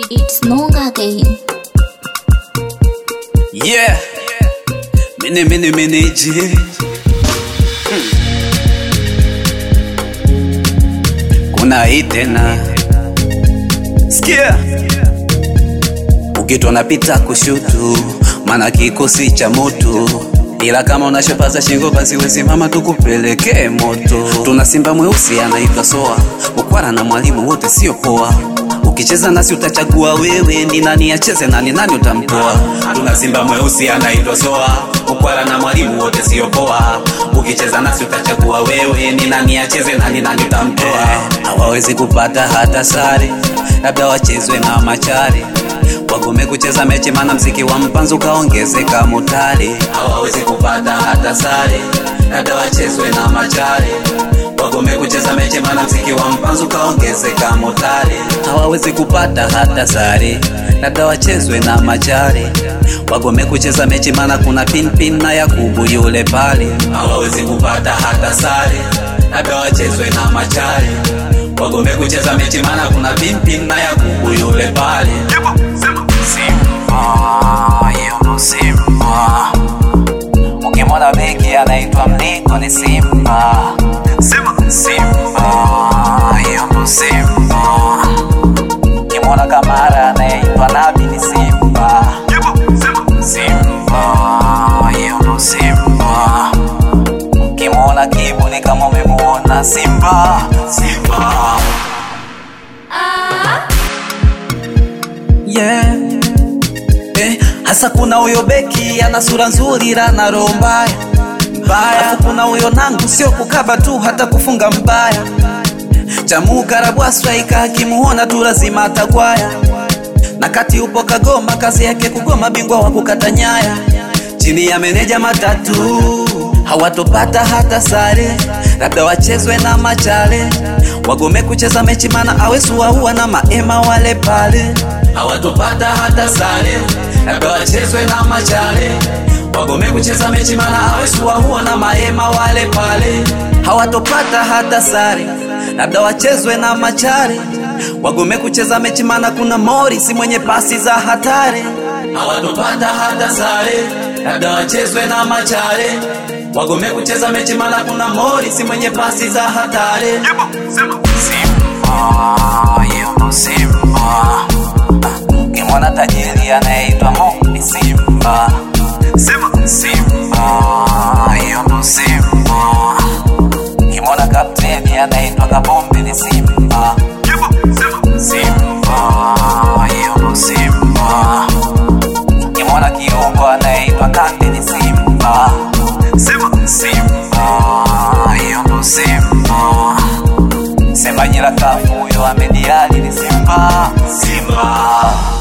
It's Nonga again. Yeah. Mini mini mini G. Hmm. Kuna hii tena. Sikia. Ukitwa napita kushutu, maana kikosi cha moto ila kama unashopaza shingo basi wesimama tukupelekee moto. Tuna simba mweusi anaitwa Soa, ukwara na mwalimu wote sio poa. Ukicheza nasi utachagua wewe ni nani acheze na ni nani utamtoa. Tuna simba mweusi anaitwa Soa, ukwara na mwalimu wote sio poa. Ukicheza nasi utachagua wewe ni nani acheze na ni nani utamtoa. Hawawezi kupata hata sare, labda wachezwe na machare wagome kucheza mechi, mana mziki wa mpanzo kaongezeka mutare. Hawawezi kupata hata sare, labda wachezwe na machare. Wagome kucheza mechi, mana mziki wa mpanzo kaongezeka mutare. Hawawezi kupata hata sare, labda wachezwe na machare. Wagome kucheza mechi, mana kuna pinpin na Yakubu yule pale. Hawawezi kupata hata sare, labda wachezwe na machare. Wagome kucheza mechi, mana kuna pinpin na Yakubu yule pale. Simba, yuko Simba. Ukimwona beki anaitwa Mliko ni Simba. Simba, yuko Simba. Ukimwona Kamara anaitwa Nabi ni Simba. Simba, yuko Simba. Ukimwona Kibu ni kama umemuona Simba. Simba. Yeah. Eh, hasa kuna huyo beki ana sura nzuri ila na roho mbaya mbaya. Alafu kuna huyo nangu sio kukaba tu hata kufunga mbaya. Chamukara striker akimuona tu lazima atagwaya. Na kati upo Kagoma, kazi yake kugoma, bingwa wa kukata nyaya. Chini ya meneja matatu hawatopata hata sare, labda wachezwe na machale. Wagome kucheza mechi, mana awesu waua na maema wale pale hawatopata hata sare, labda wachezwe na machale. Wagome kucheza mechi, mana hawesu waua na maema wale pale. Hawatopata hata sare, labda wachezwe na machare. Wagome kucheza mechi, mana kuna Morris mwenye pasi za hatari. Hawatopata hata sare, labda wachezwe na machare. Wagome kucheza mechi, mana kuna Morris mwenye pasi za hatari. Simba, yuko Simba. Ukimwona tajiri anayeitwa Mo ni Simba. Simba, yuko Simba. Ukimwona kapteni anaitwa Kabombe ni Simba. Simba, yuko Simba. Ukimwona kiungo anayeitwa Kante ni Simba. Simba, yuko Simba. Semaji la kafu huyo Ahmed Ally ni Simba. Simba.